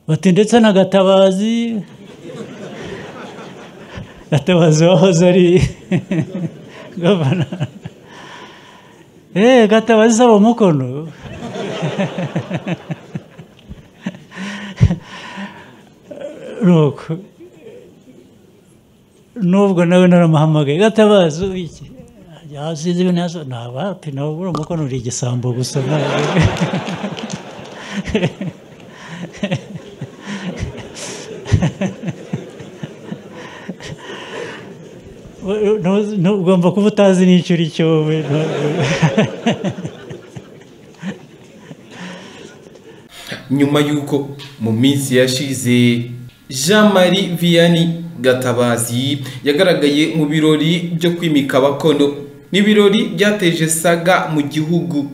bati ndetse na gatabazi gatabazi wahoze ari gavana eee gatabazi saba umukono nuko nubwo nawe naramuhamagaye gatabazi iki yazize ibintu yazo ntabapi nawe buriya umukono uri igisambo gusa ntabwo ugomba kuba utazi n'icyo uri cyo we nyuma y'uko mu minsi yashize jean marie vianney gatabazi yagaragaye mu birori byo kwimika abakono n'ibirori byateje saga mu gihugu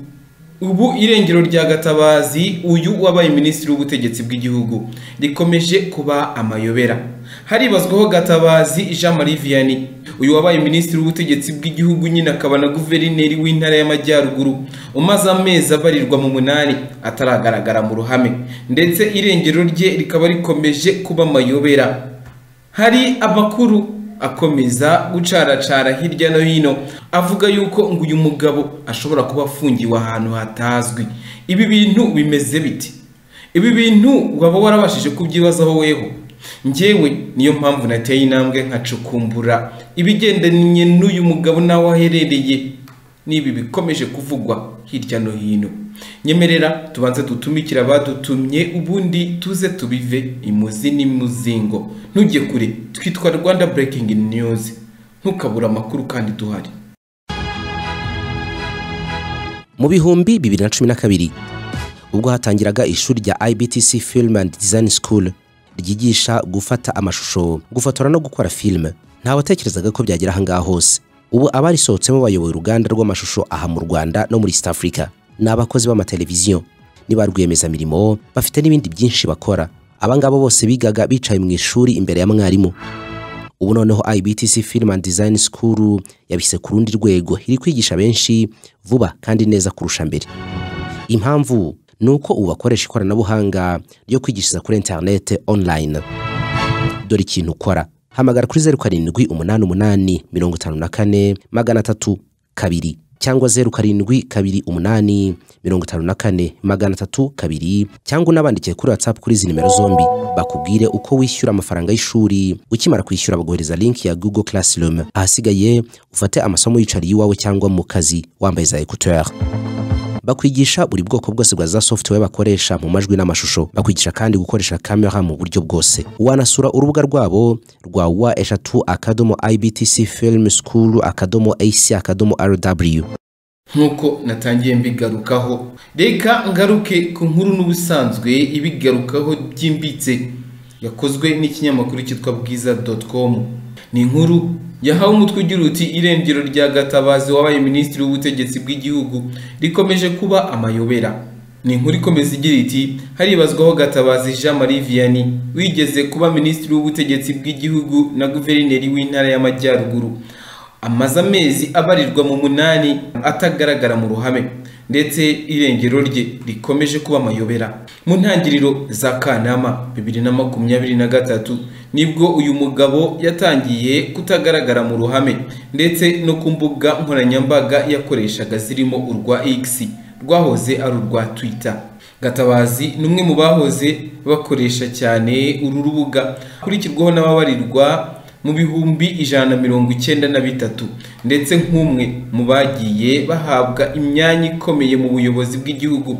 ubu irengero rya gatabazi uyu wabaye minisitiri w'ubutegetsi bw'igihugu rikomeje kuba amayobera haribazwaho gatabazi jean marie vianney uyu wabaye minisitiri w'ubutegetsi bw'igihugu nyine akaba na guverineri w'intara y'amajyaruguru umaze amezi abarirwa mu munani ataragaragara mu ruhame ndetse irengero rye rikaba rikomeje kuba amayobera hari amakuru akomeza gucaracara hirya no hino avuga yuko ngo uyu mugabo ashobora kuba afungiwe ahantu hatazwi ibi bintu bimeze biti ibi bintu waba warabashije kubyibazaho weho ngewe niyo mpamvu nateye intambwe nkacukumbura ibigendanye n'uyu mugabo nawe aherereye n'ibi bikomeje kuvugwa hirya no hino nyemerera tubanze dutumikire abadutumye ubundi tuze tubive imuzi n'imuzingo ntujye kure twitwa rwanda breaking news ntukabure amakuru kandi duhari mu bihumbi bibiri na cumi na kabiri ubwo hatangiraga ishuri rya ibtc film and design school ryigisha gufata amashusho gufotora no gukora filime ntawatekerezaga ko byagera ahangaha hose ubu abarisohotsemo bayoboye uruganda rw'amashusho aha mu rwanda no muri east africa ni abakozi b'amateleviziyo ni ba rwiyemezamirimo bafite n'ibindi byinshi bakora abangabo bose bigaga bicaye mu ishuri imbere ya mwarimu ubu noneho ibtc film and design school yabise ku rundi rwego iri kwigisha benshi vuba kandi neza kurusha mbere impamvu ni uko ubu bakoresha ikoranabuhanga ryo kwigishiriza kuri interinete online dore ikintu ukora hamagara kuri zeru karindwi umunani umunani mirongo itanu na kane magana atatu kabiri cyangwa zeru karindwi kabiri umunani mirongo itanu na kane magana atatu kabiri cyangwa unabandikiye kuri watsapu kuri izi nimero zombi bakubwire uko wishyura amafaranga y'ishuri ukimara kwishyura baguhereza linki ya google classroom ahasigaye ufate amasomo yicariye iwawe cyangwa mu kazi wambaye za ekuteri bakwigisha buri bwoko bwose bwa za software bakoresha mu majwi n'amashusho bakwigisha kandi gukoresha kamera mu buryo bwose wanasura urubuga rwabo rwa wa eshatu akadomo ibtc film school akadomo ac akadomo rw nk'uko natangiye mbigarukaho reka ngaruke ku nkuru n'ubusanzwe ibigarukaho byimbitse yakozwe n'ikinyamakuru cyitwa bwiza com ni inkuru yahawe umutwe ugira uti irengero rya gatabazi wabaye minisitiri w'ubutegetsi bw'igihugu rikomeje kuba amayobera ni inkuru ikomeza igira iti haribazwaho gatabazi jean marie vianney wigeze kuba minisitiri w'ubutegetsi bw'igihugu na guverineri w'intara y'amajyaruguru amaze amezi abarirwa mu munani atagaragara mu ruhame ndetse irengero rye rikomeje kuba amayobera mu ntangiriro za kanama bibiri na makumyabiri na gatatu nibwo uyu mugabo yatangiye kutagaragara mu ruhame ndetse no ku mbuga nkoranyambaga yakoreshaga zirimo urwa x rwahoze ari urwa twitter gatabazi ni umwe mu bahoze bakoresha cyane uru rubuga akurikirwaho n'ababarirwa mu bihumbi ijana na mirongo icyenda na bitatu ndetse nk'umwe mu bagiye bahabwa imyanya ikomeye mu buyobozi bw'igihugu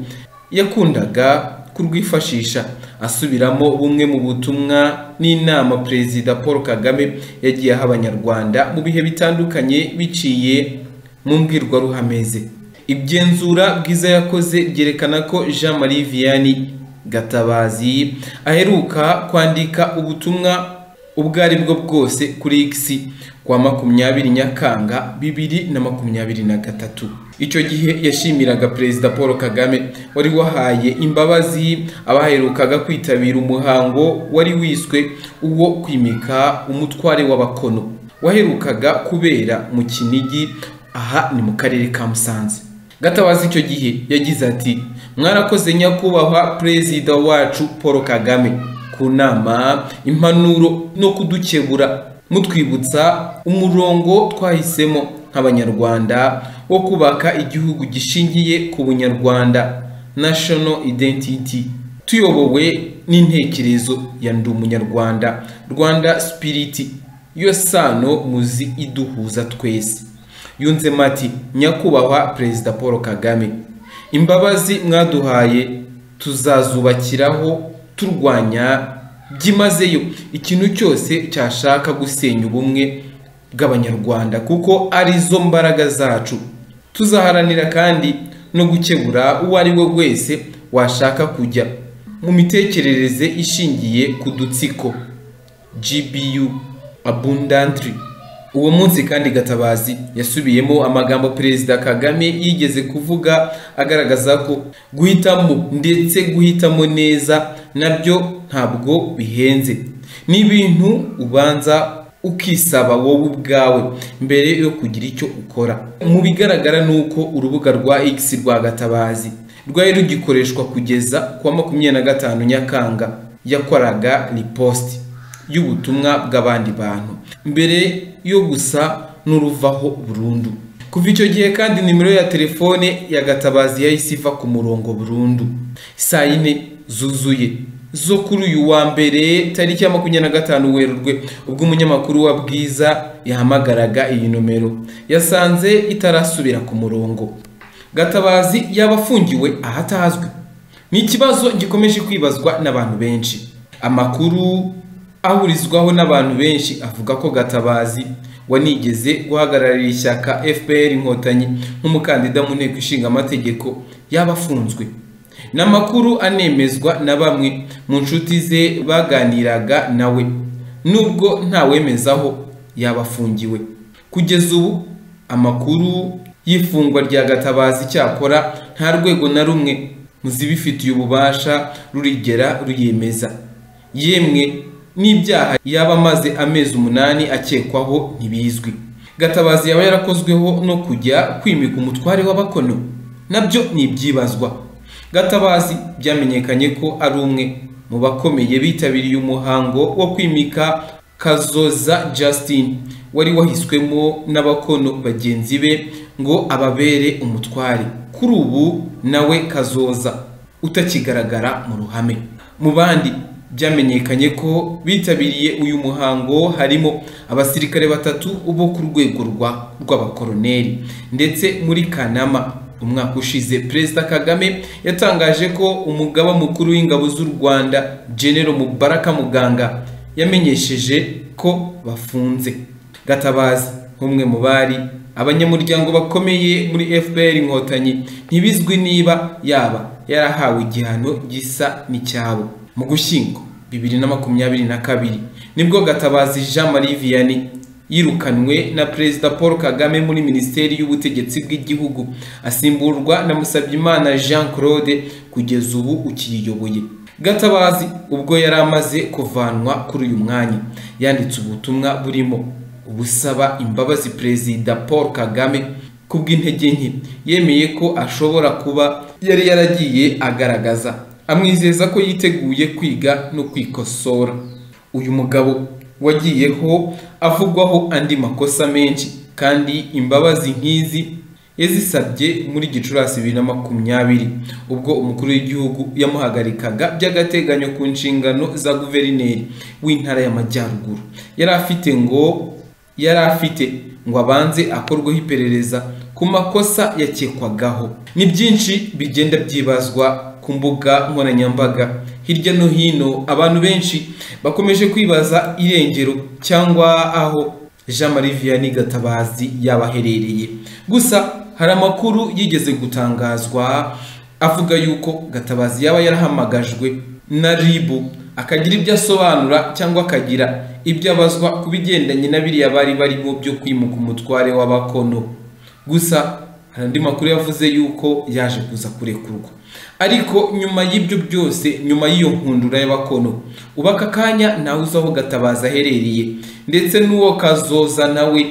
yakundaga kurwifashisha asubiramo bumwe mu butumwa n'inama perezida paul kagame yagiye aha abanyarwanda mu bihe bitandukanye biciye mu mbwirwaruhame ze igenzura bwiza yakoze ryerekana ko jean marie vianney gatabazi aheruka kwandika ubutumwa ubwo ari bwo bwose kuri x kwa makumyabiri nyakanga bibiri na makumyabiri na gatatu icyo gihe yashimiraga perezida paul kagame wari wahaye imbabazi abaherukaga kwitabira umuhango wari wiswe uwo kwimika umutware w'abakono waherukaga kubera mu kinigi aha ni mu karere ka musanze gatabazi icyo gihe yagize ati mwarakoze nyakubahwa perezida wacu paul kagame ku nama impanuro no kudukebura mutwibutsa umurongo twahisemo nk'abanyarwanda wo kubaka igihugu gishingiye ku bunyarwanda national identity tuyobowe n'intekerezo ya ndi umunyarwanda rwanda spirit yo sano muzi iduhuza twese yunzemo ati nyakubahwa perezida paul kagame imbabazi mwaduhaye tuzazubakiraho turwanya byimazeyo ikintu cyose cyashaka gusenya ubumwe bw'abanyarwanda kuko arizo mbaraga zacu tuzaharanira kandi no gukebura uwo ari we wese washaka kujya mu mitekerereze ishingiye ku dutsiko gbu abundantry uwo munsi kandi gatabazi yasubiyemo amagambo perezida kagame yigeze kuvuga agaragaza ko guhitamo ndetse guhitamo neza nabyo ntabwo bihenze ni ibintu ubanza ukisaba wowe ubwawe mbere yo kugira icyo ukora mu bigaragara ni uko urubuga rwa x rwa gatabazi rwari rugikoreshwa kugeza kuwa makumyabiri na gatanu nyakanga yakoraga ripositi y'ubutumwa bw'abandi bantu mbere yo gusa n'uruvaho burundu kuva icyo gihe kandi nimero ya telefone ya gatabazi yahise iva ku murongo burundu saa yine zuzuye zo kuri uyu wa mbere tariki ya makumyabiri na gatanu werurwe ubwo umunyamakuru wa bwiza yahamagaraga iyi nomero yasanze itarasubira ku murongo gatabazi yaba afungiwe ahatazwi ni ikibazo gikomeje kwibazwa n'abantu benshi amakuru ahurizwaho n'abantu benshi avuga ko gatabazi wanigeze guhagararira ishyaka fpr inkotanyi nk'umukandida mu nteko ishinga amategeko yaba afunzwe ni amakuru anemezwa na bamwe mu nshuti ze baganiraga nawe nubwo ntawemezaho yaba afungiwe kugeza ubu amakuru y'ifungwa rya gatabazi cyakora nta rwego na rumwe mu zibifitiye ububasha rurigera ruyemeza yemwe n'ibyaha yaba amaze amezi umunani akekwaho ntibizwi gatabazi yaba yarakozweho no kujya kwimika umutware w'abakono nabyo ni ibyibazwa gatabazi byamenyekanye ko ari umwe mu bakomeye bitabiriye umuhango wo kwimika kazoza justin wari wahiswemo n'abakono bagenzi be ngo ababere umutware kuri ubu nawe kazoza utakigaragara mu ruhame mu bandi byamenyekanye ko bitabiriye uyu muhango harimo abasirikare batatu bo ku rwego rw'abakoroneri ndetse muri kanama umwaka ushize perezida kagame yatangaje ko umugaba mukuru w'ingabo z'u rwanda genero mubaraka muganga yamenyesheje ko bafunze gatabazi nk'umwe mu bari abanyamuryango bakomeye muri fpr inkotanyi ntibizwi niba yaba yarahawe igihano gisa n'icyabo mu gushyingo bibiri na makumyabiri na kabiri nibwo gatabazi jean marie vianney yirukanwe na perezida paul kagame muri minisiteri y'ubutegetsi bw'igihugu asimburwa na musabyimana jean claude kugeza ubu ukiyiyoboye gatabazi ubwo yari amaze kuvanwa kuri uyu mwanya yanditse ubutumwa burimo busaba imbabazi perezida paul kagame ku bw'intege nke yemeye ko ashobora kuba yari yaragiye agaragaza amwizeza ko yiteguye kwiga no kwikosora uyu mugabo wagiyeho avugwaho andi makosa menshi kandi imbabazi nk'izi yazisabye muri gicurasi bibiri na makumyabiri ubwo umukuru w'igihugu yamuhagarikaga by'agateganyo ku nshingano za guverineri w'intara y'amajyaruguru yari afite ngo yari afite ngo abanze akorweho iperereza ku makosa yakekwagaho ni byinshi bigenda byibazwa ku mbuga nkoranyambaga hirya no hino abantu benshi bakomeje kwibaza irengero cyangwa aho jean marie vianney gatabazi yabaherereye gusa hari amakuru yigeze gutangazwa avuga yuko gatabazi yaba yarahamagajwe na ribu akagira ibyo asobanura cyangwa akagira ibyo abazwa ku bigendanye na biriya bari barimo byo kwimuka umutware w'abakono gusa hari andi makuru yavuze yuko yaje kuza kurekurwa ariko nyuma y'ibyo byose nyuma y'iyo nkundura y'abakono uba aka kanya nawe uzi aho gatabaza aherereye ndetse n'uwo kazoza nawe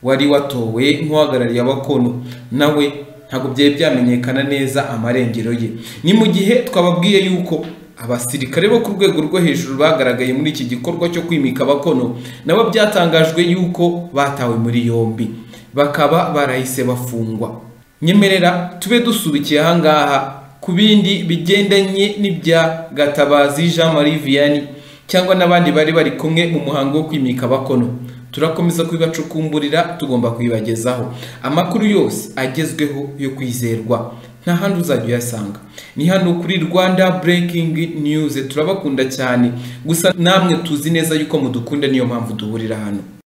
wari watowe nk'uhagarariye abakono nawe ntabwo byari byamenyekana neza amarengero ye ni mu gihe twababwiye yuko abasirikare bo ku rwego rwo hejuru bagaragaye muri iki gikorwa cyo kwimika abakono nabo byatangajwe yuko batawe muri yombi bakaba barahise bafungwa nyemerera tube dusubikiye ahangaha ku bindi bigendanye n'ibya gatabazi jean marie vianney cyangwa n'abandi bari bari kumwe mu muhango wo kwimika abakono turakomeza kubibacukumburira tugomba kubibagezaho amakuru yose agezweho yo kwizerwa nta handi uzajya uyasanga ni hano kuri rwanda breaking news turabakunda cyane gusa namwe tuzi neza yuko mudukunda niyo mpamvu duhurira hano